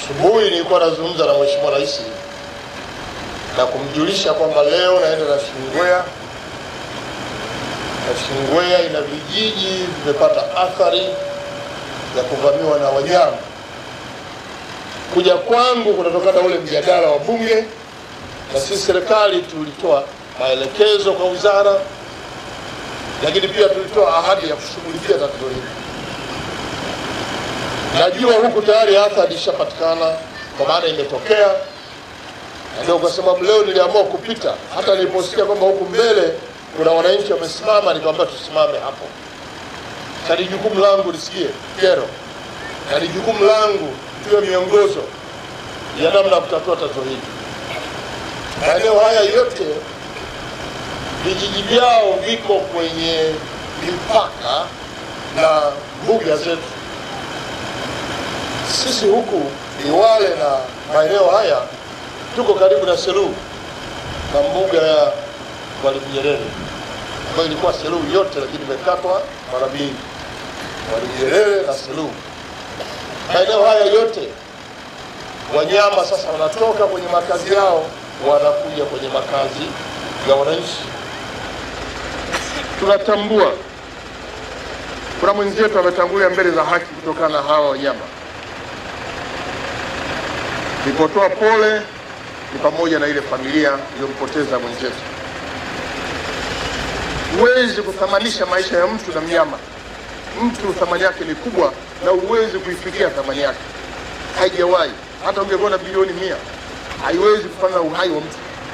Asubuhi nilikuwa nazungumza na Mheshimiwa Rais na kumjulisha kwamba leo naenda Nashingwea. Nashingwea ina vijiji vimepata athari ya kuvamiwa na wanyama. Kuja kwangu kunatokana na ule mjadala wa Bunge, na sisi serikali tulitoa maelekezo kwa wizara, lakini pia tulitoa ahadi ya kushughulikia tatizo hili. Najua huku tayari athari ishapatikana kwa maana imetokea, na ndio kwa sababu leo niliamua kupita. Hata niliposikia kwamba huku mbele kuna wananchi wamesimama, nikamwambia tusimame hapo, na ni jukumu langu nisikie kero, na ni jukumu langu tuwe miongozo ya namna ya kutatua tatizo hili. Maeneo haya yote vijiji vyao viko kwenye mipaka na mbuga zetu. Sisi huku Liwale na maeneo haya tuko karibu na Selous na mbuga ya Mwalimu Nyerere ambayo ilikuwa Selous yote, lakini imekatwa mara mbili, Mwalimu Nyerere na Selous. Maeneo haya yote wanyama sasa wanatoka kwenye makazi yao wanakuja kwenye makazi ya wananchi. Tunatambua kuna mwenzetu ametangulia mbele za haki kutokana na hawa wanyama. Nilipotoa pole ni pamoja na ile familia iliyompoteza mwenzetu. Huwezi kuthamanisha maisha ya mtu na mnyama. Mtu thamani yake ni kubwa, na huwezi kuifikia thamani yake, haijawahi. Hata ungekuwa na bilioni mia, haiwezi kufanya na uhai wa mtu.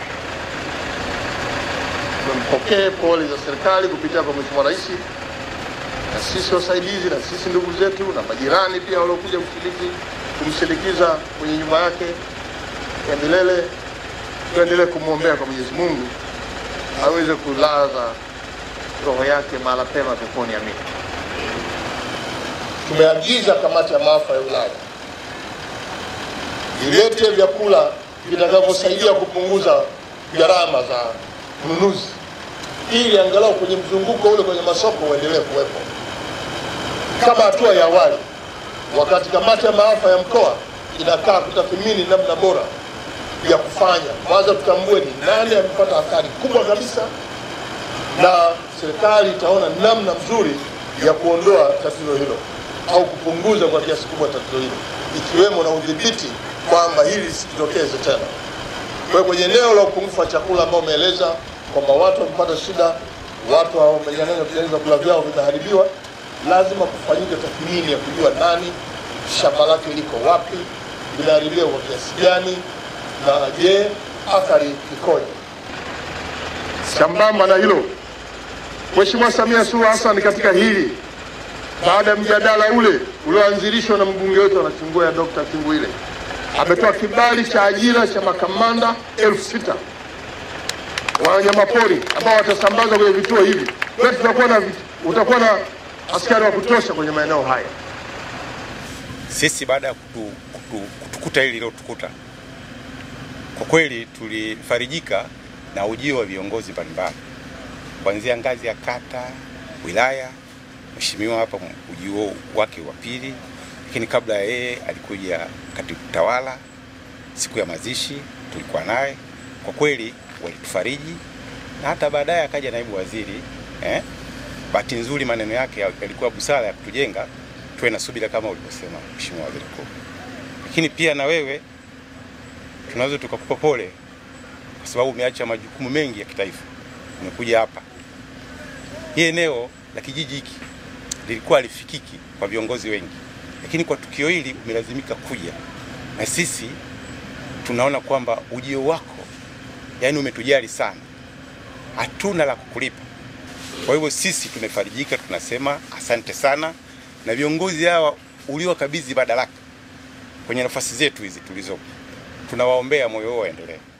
Tumpokee pole za serikali kupitia kwa Mheshimiwa Rais na sisi wasaidizi na sisi ndugu zetu na majirani pia waliokuja kushiriki kumsindikiza kwenye nyumba yake ya milele. Tuendelee kumwombea kwa Mwenyezi Mungu aweze kulaza roho yake mahala pema peponi. Amina. Tumeagiza kamati ya maafa ya wilaya ilete vyakula vitakavyosaidia kupunguza gharama za ununuzi, ili angalau kwenye mzunguko ule kwenye masoko uendelee kuwepo kama hatua ya awali wakati kamati ya maafa ya mkoa inakaa kutathmini namna bora ya kufanya. Kwanza tutambue ni nani amepata athari kubwa kabisa, na serikali itaona namna nzuri ya kuondoa tatizo hilo au kupunguza kwa kiasi kubwa tatizo hilo, ikiwemo na udhibiti kwamba hili lisitokeze tena. Kwa hiyo kwenye eneo la upungufu wa chakula ambao umeeleza kwamba watu wamepata shida, watu wamenyang'anywa vyakula vyao vimeharibiwa, lazima kufanyike tathmini ya kujua nani shamba lake liko wapi, linaharibiwa kwa kiasi gani, na je, athari ikoje? Sambamba na hilo, Mheshimiwa Samia Suluhu Hassan katika hili, baada ya mjadala ule ulioanzilishwa na mbunge wetu wa Nachingwea Dr. Kinguile, ametoa kibali cha ajira cha makamanda elfu sita wa wanyamapori ambao watasambazwa kwenye vituo hivi. Kwa hiyo tutakuwa na utakuwa na askari wa kutosha kwenye maeneo haya. Sisi baada ya kutu, kutu, kutukuta hili lilotukuta, kwa kweli tulifarijika na ujio wa viongozi mbalimbali kuanzia ngazi ya kata, wilaya. Mheshimiwa hapa ujio wake wa pili, lakini kabla ya yeye alikuja katibu tawala. Siku ya mazishi tulikuwa naye, kwa kweli walitufariji, na hata baadaye akaja naibu waziri eh? Bahati nzuri maneno yake yalikuwa busara ya kutujenga tuwe na subira kama ulivyosema Mheshimiwa Waziri Mkuu. Lakini pia na wewe tunaweza tukakupa pole kwa sababu umeacha majukumu mengi ya kitaifa, umekuja hapa. Hii eneo la kijiji hiki lilikuwa lifikiki kwa viongozi wengi, lakini kwa tukio hili umelazimika kuja, na sisi tunaona kwamba ujio wako, yani umetujali sana, hatuna la kukulipa. Kwa hivyo sisi tumefarijika, tunasema asante sana, na viongozi hawa uliowakabidhi madaraka kwenye nafasi zetu hizi tulizo, tunawaombea moyo wao waendelee.